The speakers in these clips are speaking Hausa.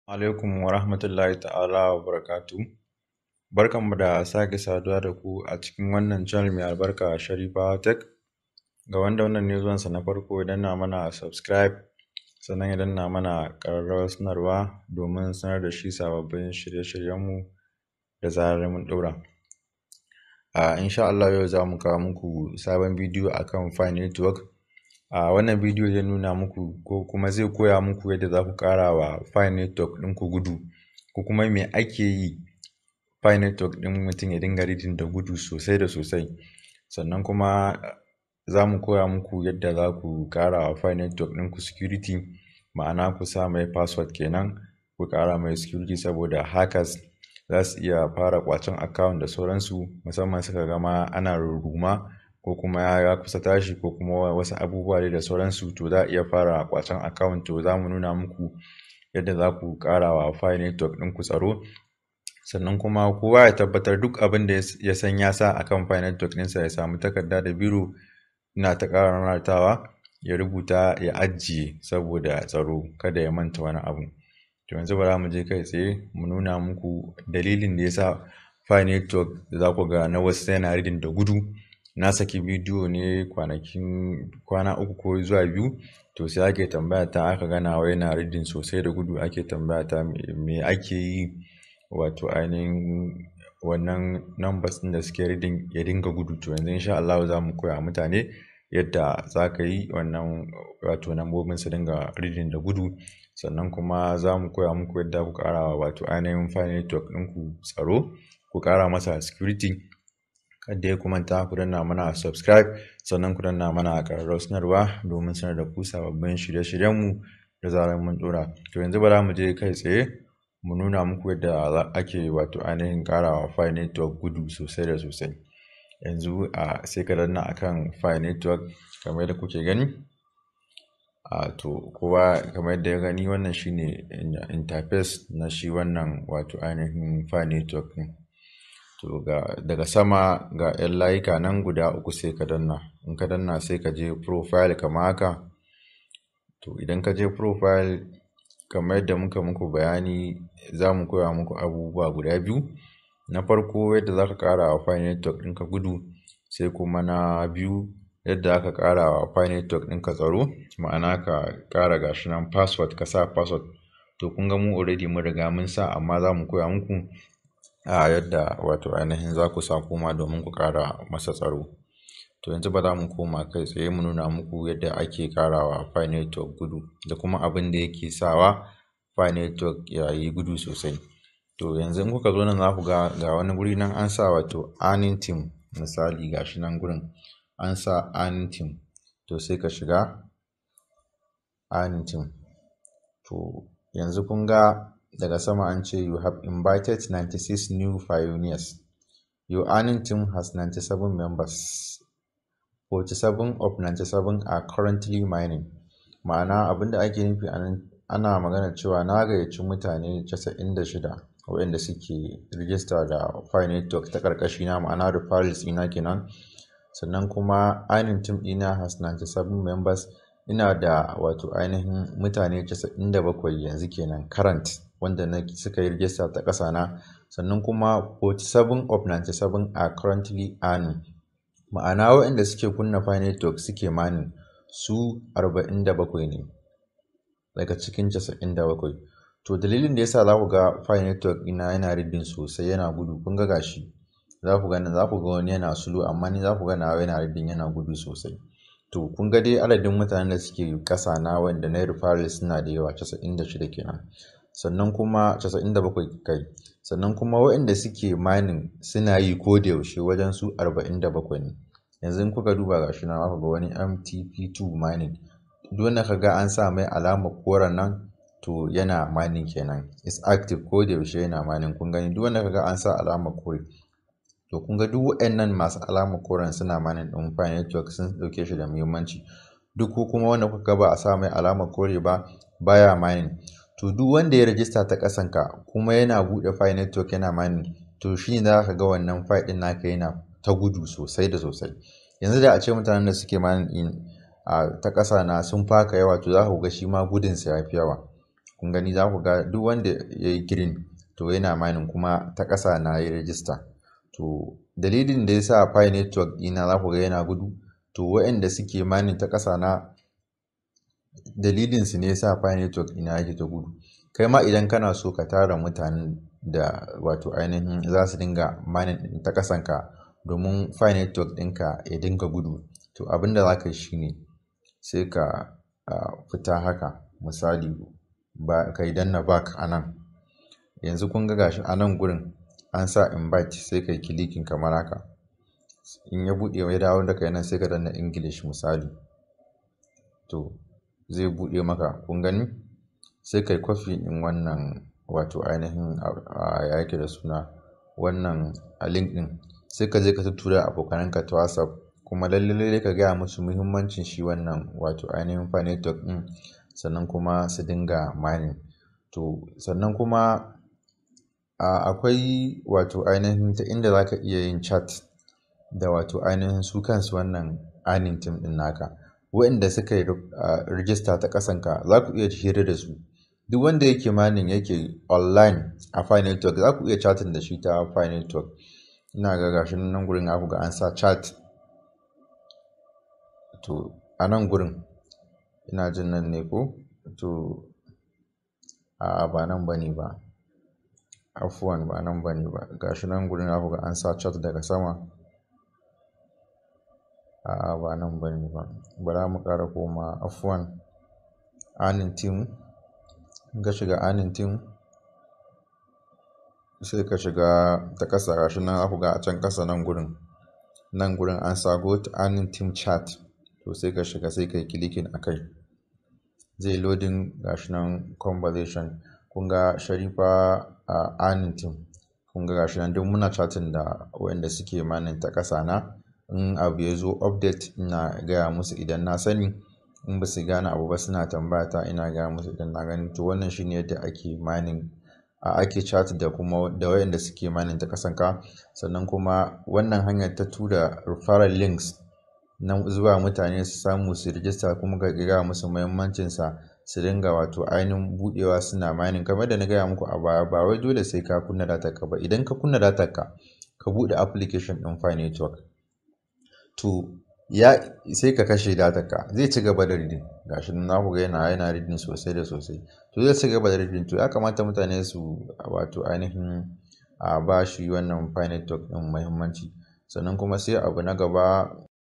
alaikum wa rahmatullahi ta'ala wa barakatu barkanmu da sake saduwa da ku a cikin wannan channel mai albarka Sharifa Tech ga wanda wannan ne zuwansa na farko idan na mana subscribe sannan idan na mana ƙararrawar sanarwa domin sanar da shi sababbin shirye-shiryenmu da zarar mun ɗora a insha Allah yau za mu kawo muku sabon bidiyo akan Fi Network a wannan bidiyo zai nuna muku ko kuma zai koya muku yadda za ku ƙara wa Fi Network ɗinku gudu ko kuma me ake yi Fi Network ɗin mutum ya dinga reading da gudu sosai da sosai sannan kuma za mu koya muku yadda za ku ƙara wa Fi Network ɗinku security ma'ana ku sa mai password kenan ku ƙara mai security saboda hackers za su iya fara ƙwacen account da sauransu musamman suka gama ana rurruma ko kuma ya kusa tashi ko kuma wasu abubuwa da sauransu to za a iya fara ƙwacen account to za mu nuna muku yadda za ku ƙara wa Fi Network ɗinku tsaro sannan kuma kowa ya tabbatar duk abin da ya san ya sa akan Fi Network ɗinsa ya samu takarda da biro ina ta ƙara nanatawa ya rubuta ya ajiye saboda tsaro kada ya manta wani abu to yanzu bara mu je kai tsaye mu nuna muku dalilin da ya sa Fi Network da za ku ga na wasu yana reading da gudu na saki bidiyo ne kwanakin kwana uku ko zuwa biyu to sai ake tambaya ta aka gana wa yana reading sosai da gudu ake tambaya ta me ake yi wato ainihin wannan numbers ɗin da suke reading ya dinga gudu to yanzu insha Allah za mu koya mutane yadda za ka yi wannan wato nambobin su dinga reading da gudu sannan kuma za mu koya muku yadda ku ƙara wato ainihin Fi Network ɗinku tsaro ku ƙara masa security kada ya kumanta ku danna mana subscribe sannan ku danna mana ƙararrawar sanarwa domin sanar da ku sababbin shirye-shiryenmu da zarar mun ɗora to yanzu bara mu je kai tsaye mu nuna muku yadda ake wato ainihin ƙarawa Fi Network gudu sosai da sosai yanzu a sai ka danna akan Fi Network kamar yadda kuke gani a to kowa kamar yadda ya gani wannan shine interface na shi wannan wato ainihin Fi Network ɗin to ga daga sama ga 'yan layuka nan guda uku sai ka danna in ka danna sai ka je profile kamar haka to idan ka je profile kamar yadda muka muku bayani za mu koya muku abubuwa guda biyu na farko yadda za ka ƙara wa Fi Network ɗinka gudu sai kuma na biyu yadda aka ƙara wa Fi Network ɗinka tsaro ma'ana ka ƙara gashi nan password ka sa password to kun ga mu already mun riga mun sa amma za mu koya muku a yadda wato ainihin za ku sa kuma domin ku ƙara masa tsaro to yanzu ba za mu koma kai tsaye mu nuna muku yadda ake ƙarawa Fi Network gudu da kuma abin da yake sawa Fi Network ya yi gudu sosai to yanzu in kuka zo nan za ku ga ga wani guri nan an sa wato earning team misali gashi nan gurin an sa earning team to sai ka shiga earning team to yanzu kun ga daga sama an ce you have invited 96 new pioneers your earning team has 97 members 47 of 97 are currently mining ma'ana abinda ake nufi anan ana magana cewa na gayyaci mutane 96 waɗanda suke rijista da Fi Network ta ƙarƙashi na ma'ana referrals ina kenan sannan kuma earning team ɗina has 97 members ina da wato ainihin mutane 97 yanzu kenan current wanda na suka yi rijista ta ƙasa na sannan kuma 47 of 97 are currently earning ma'ana waɗanda suke kunna Fi Network suke manin su 47 ne daga cikin 97 to dalilin da yasa za ku ga Fi Network ina yana reading sosai yana gudu kun ga gashi za ku gani za ku ga wani yana slow amma ni za ku ga nawa yana reading yana gudu sosai to kun ga dai adadin mutanen da suke ƙasa na wanda na referral suna da yawa 96 kenan sannan kuma 97 kai sannan kuma waɗanda suke mining suna yi ko da yaushe wajen su 47 ne yanzu in kuka duba gashi na aka ga wani MTP2 mining duk wanda ka ga an sa mai alamar koren nan to yana mining kenan is active ko da yaushe yana mining kun gani duk wanda ka ga an sa alamar kore to kun ga duk waɗannan masu alamar koren suna mining ɗin Fi Network sun ɗauke shi da muhimmanci duk ko kuma wanda kuka ga ba a sa mai alamar kore ba baya mining to duk wanda ya rajista ta ƙasanka kuma yana buɗe Fi Network yana mining to shi ne za ka ga wannan Fi ɗin naka yana ta gudu sosai da sosai yanzu da a ce mutanen da suke mining ɗin a ta ƙasa na sun faka yawa to za ku ga shi ma gudunsa ya fi yawa kun gani za ku ga duk wanda ya yi green to yana mining kuma ta ƙasa na yi register to dalilin da ya sa pi network ɗina za ku ga yana gudu to waɗanda suke mining ta ƙasa na dalilin su ne ya sa pi network ɗina yake ta gudu kai ma idan kana so ka tara mutanen da wato ainihin za su dinga mining ta ƙasanka domin pi network ɗinka ya dinga gudu to abin da za ka yi shine sai ka fita haka misali ba ka yi danna back a nan yanzu kun ga gashi a nan gurin an sa invite sai ka yi kilikin kamar haka in ya buɗe ya dawo da kai nan sai ka danna english misali to zai buɗe maka kun gani sai ka yi kwafi in wannan wato ainihin ya yake da suna wannan link ɗin sai ka je ka tura abokananka ta whatsapp kuma lalle ka gaya musu muhimmancin shi wannan wato ainihin fa network ɗin sannan kuma su dinga mining to sannan kuma akwai wato ainihin ta inda za ka iya yin chat da wato ainihin su kansu wannan earning team ɗin naka waɗanda suka yi rijista ta ƙasanka za ku iya hira da su duk wanda yake mining yake online a fi network za ku iya chatting da shi ta fi network ina ga gashi nan gurin aku ga an sa chat to a nan gurin ina jin nan ne ko to a ba nan bane ba afuwan ba nan bane ba gashi nan gurin aku ga an sa chat daga sama a ba nan bane ba bara mu ƙara koma afuwan anin team ka shiga anin team sai ka shiga ta ƙasa gashi nan aku ga a can ƙasa nan gurin nan gurin an sa go to anin team chat to sai ka shiga sai ka yi kilikin a kai zai loading gashi nan conversation kun ga sharifa a anin team kun ga gashi nan duk muna chatting da wanda suke manin ta ƙasa na in abu ya zo update ina gaya musu idan na sani in ba su gane abu ba suna tambaya ta ina gaya musu idan na gani to wannan shine yadda ake mining a ake chat da kuma da wayanda suke mining ta ƙasan ka sannan kuma wannan hanyar ta tura referral links na zuwa mutane su samu su rijista kuma ka gaya musu muhimmancinsa su dinga wato ainihin budewa suna mining kamar da na gaya muku a baya ba wai dole sai ka kunna datar ka ba idan ka kunna datar ka ka bude application din Fi network to ya sai ka kashe datar ka zai ci gaba da reading gashi nan ku ga yana yana reading sosai da sosai to zai ci gaba da reading to ya kamata mutane su wato ainihin a ba shi wannan Fi network din muhimmanci sannan kuma sai abu na gaba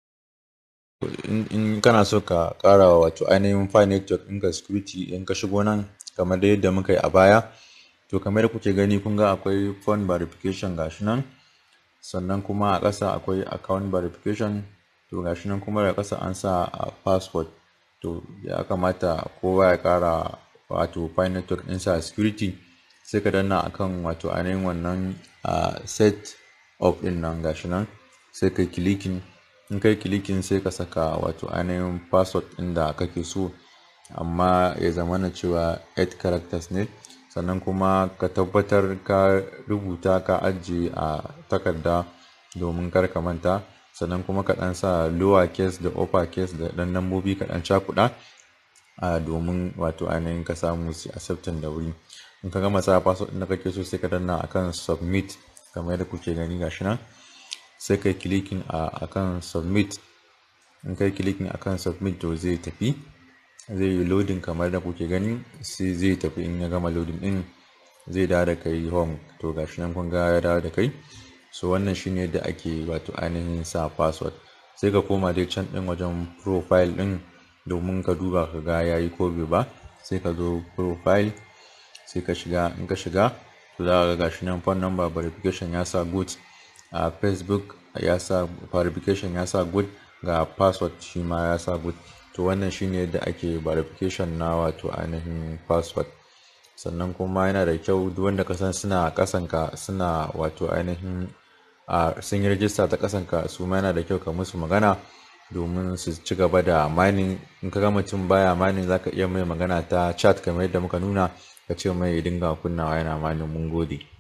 in kana so ka ƙara wato ainihin fi network ɗinka security in ka shigo nan kamar da yadda muka yi a baya to kamar kuke gani kun ga akwai phone verification gashi nan sannan kuma a ƙasa akwai account verification to gashi nan kuma da ƙasa an sa a password to ya kamata kowa ya ƙara wato fi network ɗinsa security sai ka danna akan wato ainihin wannan set up ɗin nan gashi nan sai kai clicking in kai kilikin sai ka saka wato ainihin password ɗin da kake so amma ya zama na cewa 8 characters ne sannan kuma ka tabbatar ka rubuta ka ajiye a takarda domin kar ka manta sannan kuma ka ɗan sa lower case da upper case da ɗan lambobi ka ɗan cakuɗa a domin wato ainihin ka samu su accepting da wuri in ka gama sa password ɗin da kake so sai ka danna akan submit kamar yadda kuke gani gashi nan sai kai kilikin a akan submit in kai kilikin akan submit to zai tafi zai yi loading kamar da kuke gani sai zai tafi in ya gama loading din zai dawo da kai home to gashi nan kun ga ya dawo da kai so wannan shine yadda ake wato ainihin sa password sai ka koma dai can din wajen profile din domin ka duba ka ga yayi ko bai ba sai ka zo profile sai ka shiga in ka shiga to za ka ga gashi nan phone number verification ya sa good a uh, facebook ya sa verification ya sa good ga password shi ma ya sa good to wannan shine yadda ake verification na wato ainihin password sannan kuma yana da kyau duk wanda ka san suna kasanka suna wato ainihin a sun yi rajista ta kasanka su ma yana da kyau ka musu magana domin su ci gaba da mining in ka ga mutum baya mining zaka iya mai magana ta chat kamar yadda muka nuna ka ce mai dinga kunnawa yana mining mun gode